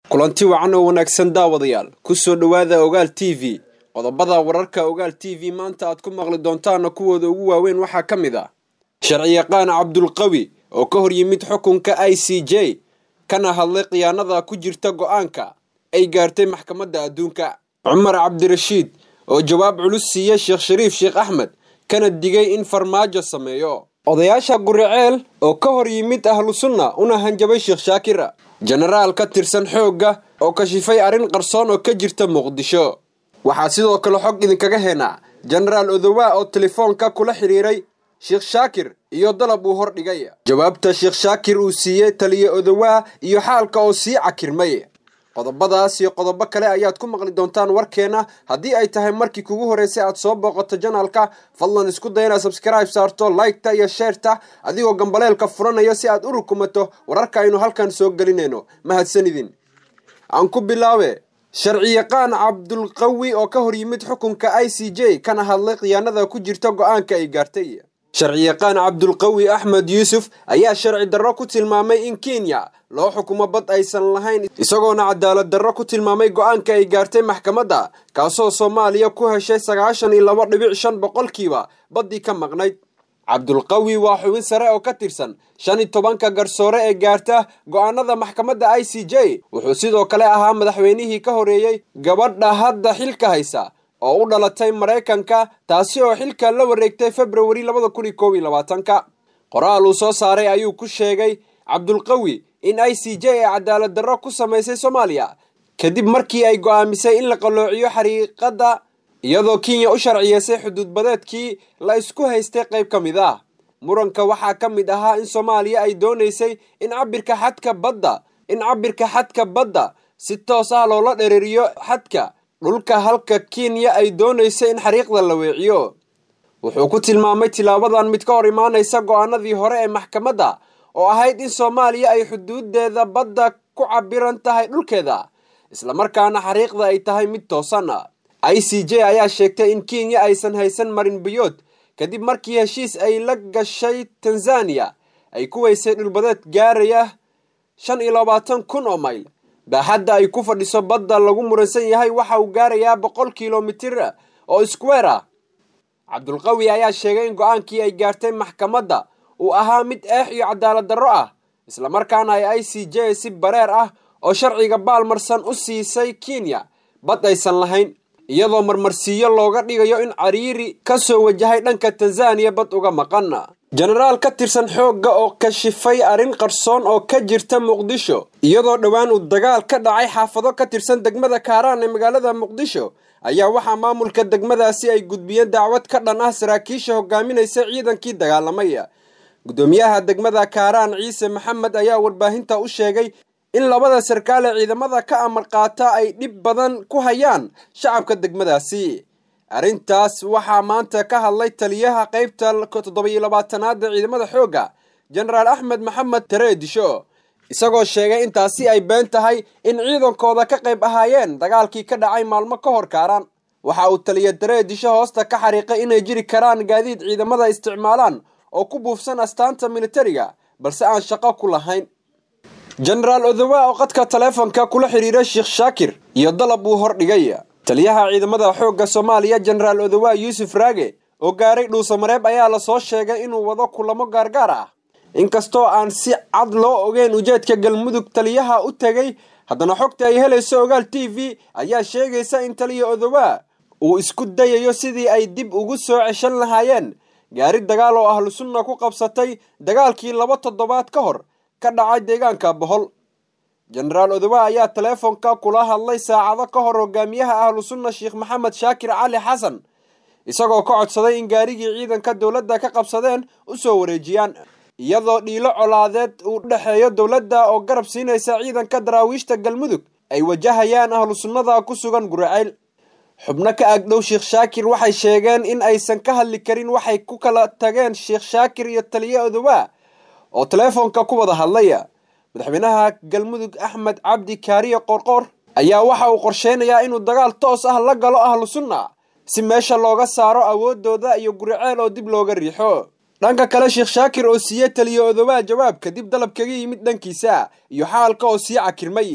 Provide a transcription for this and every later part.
kulanti wacan oo wanaagsan daawadayaal ku soo dhowaada ogaal t v qodobada wararka ogaal t v maanta aad ku maqli doontaana kuwooda ugu waaweyn waxaa ka mid ah sharciyaqaan cabdulqawi oo ka hor yimid xukunka i c j kana hadlay khiyaanada ku jirta go-aanka ay gaartay maxkamadda adduunka cumar cabdirashiid oo jawaab culus siiya sheekh shariif sheekh axmed kana digay in farmaajo sameeyo odayaasha guriceel oo ka hor yimid ahlu sunna una hanjabay sheekh shaakir jenaraal ka tirsan xoogga oo kashifay arrin qarsoon oo ka jirta muqdisho waxaa sidoo kale xog idinkaga heenaa jenaraal odowaa oo telefoonka kula xidhiiray sheekh shaakir iyo dalab uu hordhigay jawaabta sheekh shaakir uu siiyey taliye odowaa iyo xaalka oo sii cakirmay qodobadaas iyo qodobo kale ayaad ku maqli doontaan warkeena haddii ay tahay markii kugu horreysay aad soo booqato janalka fadlan isku day inaad sabskribe saarto liketa iyo sheerta adigoo gambaleelka furanaya si aad u rukumato wararka aynu halkan soo gelinayno mahadsanidin aan ku bilaabe sharciyaqaan cabdulqawi oo ka hor yimid xukunka i c j kana hadlay khiyaanada ku jirta go-aanka ay gaartay sharciyaqaan cabdulqawi axmed yuusuf ayaa sharci darro ku tilmaamay in kenya loo xukumo bad aysan lahayn isagoona cadaalad darro ku tilmaamay go-aanka ay gaartay maxkamadda kaasoo soomaaliya ku heshay sagaashan iyo laba dhibic shan boqolkiiba baddii ka maqnayd cabdulqawi waa xubin sare oo ka tirsan shan iyo tobanka garsoore ee gaarta go-aanada maxkamadda i c j wuxuu sidoo kale ahaa madaxweynihii ka horeeyey gabadha hadda xilka haysa oo u dhalatay maraykanka taasi oo xilka la wareegtay februari labada kun iyo koob iyo labaatanka qoraal uu soo saaray ayuu ku sheegay cabdulqawi in i c j ay cadaalad darro ku samaysay soomaaliya kadib markii ay go'aamisay in la qalloociyo xariiqadda iyadoo kenya u sharciyeysay xuduudbadeedkii la isku haystay qayb ka mid ah muranka waxaa ka mid ahaa in soomaaliya ay doonaysay in cabirka xadka badda in cabirka xadka badda si toos ah loola dhereeriyo xadka dhulka halka kenya ay doonaysay in xariiqda la weeciyo wuxuu ku tilmaamay tilaabadan mid ka hor imaanaysa go-aanadii hore ee maxkamadda oo ahayd in soomaaliya ay xuduudeeda badda ku cabiran tahay dhulkeeda islamarkaana xariiqda ay tahay mid toosan i c j ayaa sheegtay in kenya aysan haysan marin biyood kadib markii heshiis ay la gashay tanzaniya ay ku weysay dhulbadeed gaaraya shan iyo labaatan kun oo mayl baaxadda ay ku fadhiso badda lagu muransan yahay waxa uu gaarayaa boqol kilomitir oo square ah cabdulqawi ayaa sheegay in go-aankii ay gaartay maxkamadda uu ahaa mid eex iyo cadaalad darro ah islamarkaana ay i c j si bareer ah oo sharciga baalmarsan u siisay kenya bad aysan lahayn iyadoo marmarsiiyo looga dhigayo in cariiri ka soo wajahay dhanka tanzaniya bad uga maqan jenaraal ka tirsan xoogga oo kashifay arrin qarsoon oo ka jirta muqdisho iyadoo dhowaan uu dagaal ka dhacay xaafado ka tirsan degmada kaaraan ee magaalada muqdisho ayaa waxaa maamulka degmadaasi ay gudbiyeen dacwad ka dhan ah saraakiisha hogaaminaysa ciidankii dagaalamay guddoomiyaha degmada kaaraan ciise maxamed ayaa warbaahinta u sheegay in labada sarkaal ee ciidamada ka amar qaata ay dhib badan ku hayaan shacabka degmadaasi arrintaas waxaa maanta ka hadlay taliyaha qaybta toddobiyo labaatanaad ee ciidamada xoogga jenaraal axmed maxamed tareedisho isagoo sheegay intaasi ay been tahay in ciidankooda ka qayb ahaayeen dagaalkii ka dhacay maalmo ka hor kaaraan waxa uu taliya tareedisho hoosta ka xariiqay inay jiri karaan gaadiid ciidamada isticmaalaan oo ku buufsan astaanta militariga balse aan shaqo ku lahayn jenaraal odowa oo qadka taleefonka kula xidhiiray sheekh shaakir iyo dalab uu hordhigay taliyaha ciidamada xoogga soomaaliya jenaraal odowa yuusuf raage oo gaaray dhuusamareeb ayaa lasoo sheegay inuu wado kulamo gaargaar ah inkastoo aan si cad loo ogeyn ujeedka galmudug taliyaha u tegay haddana xogta ay helayso ogaal t v ayaa sheegaysa in taliya odowa uu isku dayayo sidii ay dib ugu soo ceshan lahaayeen gaari dagaal oo ahlu sunna ku qabsatay dagaalkii laba toddobaad ka hor ka dhacay deegaanka bohol jenaraal odowa ayaa taleefonka kula hadlay saacado ka hor hogaamiyaha ahlu sunna sheekh maxamed shaakir cali xasan isagoo ka codsaday in gaarigii ciidanka dowladda ka qabsadeen u soo wareejiyaan iyadoo dhiilo colaadeed uu dhexeeyo dowladda oo garab siinaysa ciidanka daraawiishta galmudug ay wajahayaan ahlu sunnada ku sugan guraceyl xubno ka agdhow sheekh shaakir waxay sheegeen in aysan ka hadli karin waxay ku kala tageen sheekh shaakir iyo taliye odowa oo teleefonka ku wada hadlaya madaxweynaha galmudug axmed cabdi kaariye qorqor ayaa waxa uu qorsheynayaa inuu dagaal toos ah la galo ahlu sunna si meesha looga saaro awoodooda iyo guriceel oo dib looga riixo dhanka kale sheekh shaakir oo siiyey taliye odowaa jawaab kadib dalab kaga yimid dhankiisa iyo xaalka oo sii cakirmay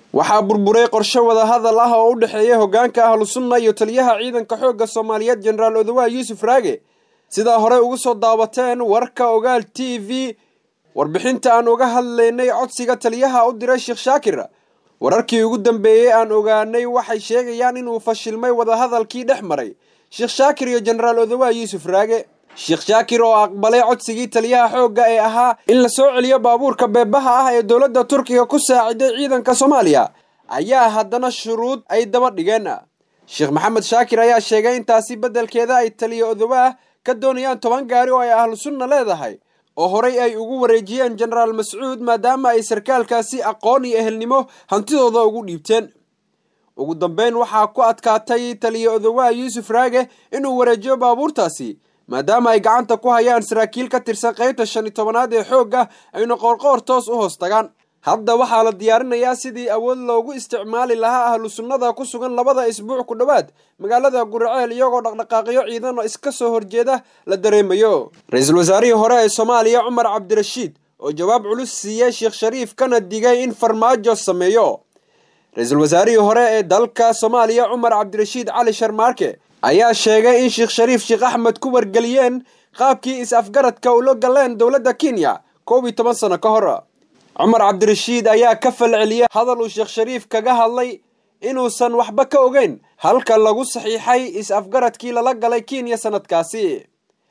waxaa burburay qorshe wadahadal ah oo u dhexeeya hoggaanka ahlusunna iyo taliyaha ciidanka xoogga soomaaliyeed jenaraal odawaha yuusuf raage sidaa horey ugu soo daawateen warka ogaal t v warbixinta aan uga hadlaynay codsiga taliyaha u diray sheekh shaakir wararkii ugu dambeeyey aan ogaanay waxay sheegayaan inuu fashilmay wadahadalkii dhex maray sheekh shaakir iyo jenaraal odawaha yuusuf raage sheekh shaakir oo aqbalay codsigii taliyaha xoogga ee ahaa in la soo celiyo baabuurka beebaha ah ee dowladda turkiga ku saaciday ciidanka soomaaliya ayaa haddana shuruud ay daba dhigeen sheekh maxamed shaakir ayaa sheegay intaasi beddelkeeda ay taliya odawaah ka doonayaan toban gaari oo ay ahlu sunna leedahay oo horey ay ugu wareejiyeen jenaraal mascuud maadaama ay sarkaalkaasi aqoon iyo ehelnimo hantidooda ugu dhiibteen ugu dambeyn waxaa ku adkaatay taliya odawaha yuusuf raage inuu wareejiyo baabuurtaasi maadaama ay gacanta ku hayaan saraakiil ka tirsan qaybta shan iyo tobanaad ee xoogga ayna qoorqoor toos u hoos tagaan hadda waxaa la diyaarinayaa sidii awood loogu isticmaali lahaa ahlu sunnada ku sugan labada isbuuc ku dhowaad magaalada guriceel iyagoo dhaqdhaqaaqyo ciidan oo iska soo horjeeda la dareemayo ra-iisul wasaarihii hore ee soomaaliya cumar cabdirashiid oo jawaab culus siiyey sheekh shariif kana digay in farmaajo sameeyo ra-iisul wasaarihii hore ee dalka soomaaliya cumar cabdirashiid cali sharmaarke ayaa sheegay in sheekh shariif sheekh axmed ku wargeliyeen qaabkii is-afgaradka ula galeen dowladda kenya koob iyo toban sano ka hor cumar cabdirashiid ayaa ka falceliyey hadal uu sheekh shariif kaga hadlay inuusan waxba ka ogeyn halka lagu saxiixay is-afgaradkii lala galay kenya sanadkaasi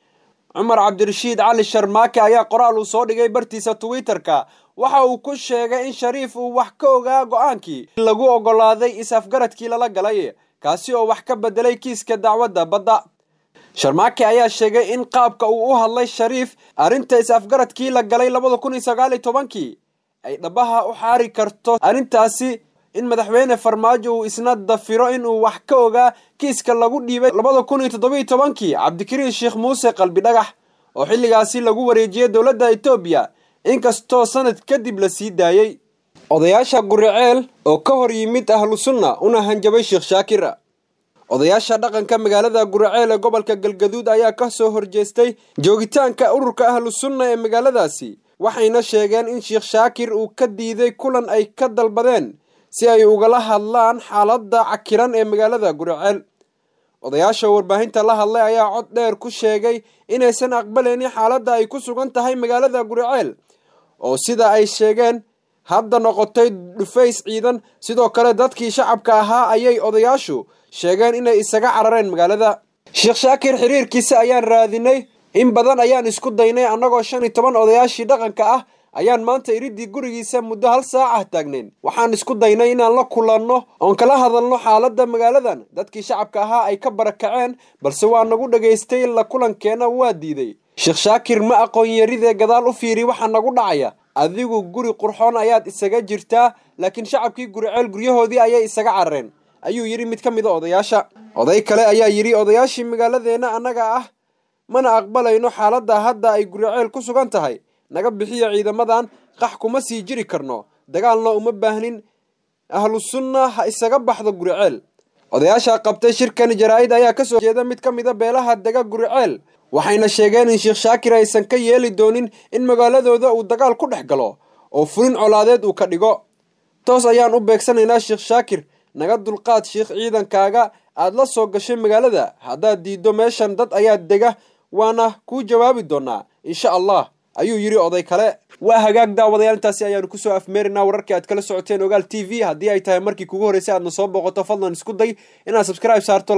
cumar cabdirashiid cali sharmaake ayaa qoraal uu soo dhigay bartiisa twitter-ka waxa uu ku sheegay in shariif uu wax ka ogaa go-aankii lagu oggolaaday is-afgaradkii lala galay kaasi oo wax ka bedelay kiiska dacwadda badda sharmaake ayaa sheegay in qaabka uu u hadlay shariif arrinta is-afgaradkii la galay labada kun iyo sagaal iyo tobankii ay dhabaha u xaari karto arrintaasi in madaxweyne farmaajo uu isna dafiro inuu wax ka ogaa kiiska lagu dhiibay labada kun iyo toddobiyo tobankii cabdikariin sheekh muuse qalbi dhagax oo xilligaasi lagu wareejiyey dowladda etoobiya inkastoo sanad kadib la sii daayey odayaasha guriceel oo ka hor yimid ahlu sunna una hanjabay sheekh shaakir odayaasha dhaqanka magaalada guriceel ee gobolka galgaduud ayaa ka soo horjeestay joogitaanka ururka ahlu sunna ee magaaladaasi waxayna sheegeen in sheekh shaakir uu ka diiday kulan ay ka dalbadeen si ay ugala hadlaan xaaladda cakiran ee magaalada guriceel odayaasha warbaahinta la hadlay ayaa cod dheer ku sheegay inaysan aqbalaynin xaaladda ay ku sugan tahay magaalada guriceel oo sida ay sheegeen hadda noqotay dhufays ciidan sidoo kale dadkii shacabka ahaa ayay odayaashu sheegeen inay isaga carareen magaalada sheekh shaakir xiriirkiisa ayaan raadinay in badan ayaan isku daynay annagoo shan iyo toban odayaashii dhaqanka ah ayaan maanta iridii gurigiisa muddo hal saac ah taagnayn waxaan isku daynay inaan la kulanno oon kala hadalno xaaladda magaaladan dadkii shacabka ahaa ay ka barakaceen balse waa nagu dhagaystay la kulankeenna waa diiday sheekh shaakir ma aqoon yaridee gadaal u fiiri waxaa nagu dhacaya adigu guri qurxoon ayaad isaga jirtaa laakiin shacabkii guriceel guryahoodii ayay isaga carareen ayuu yidhi mid ka mida odayaasha oday kale ayaa yidhi odayaashii magaaladeenna annaga ah mana aqbalayno xaaladda hadda ay guriceel ku sugan tahay naga bixiya ciidamadan qax kuma sii jiri karno dagaalna uma baahnin ahlu sunna ha isaga baxdo guriceel odayaasha qabtay shirkan jaraa-id ayaa kasoo jeeda mid ka mida beelaha dega guriceel waxayna sheegeen in sheekh shaakir aysan ka yeeli doonin in magaaladooda uu dagaal ku dhex galo oo fulin colaadeed uu ka dhigo toos ayaan u beegsanaynaa sheekh shaakir naga dulqaad sheekh ciidankaaga aad la soo gashay magaalada haddaad diiddo meeshan dad ayaa dega waana kuu jawaabi doonaa insha allah ayuu yidhi oday kale waa hagaag daawadayaal intaasi ayaanu kusoo afmeerinaa wararkii aad kala socoteen ogaal t v haddii ay tahay markii kugu horreysay aadna soo booqato fadlan isku day inaad subscribe saarto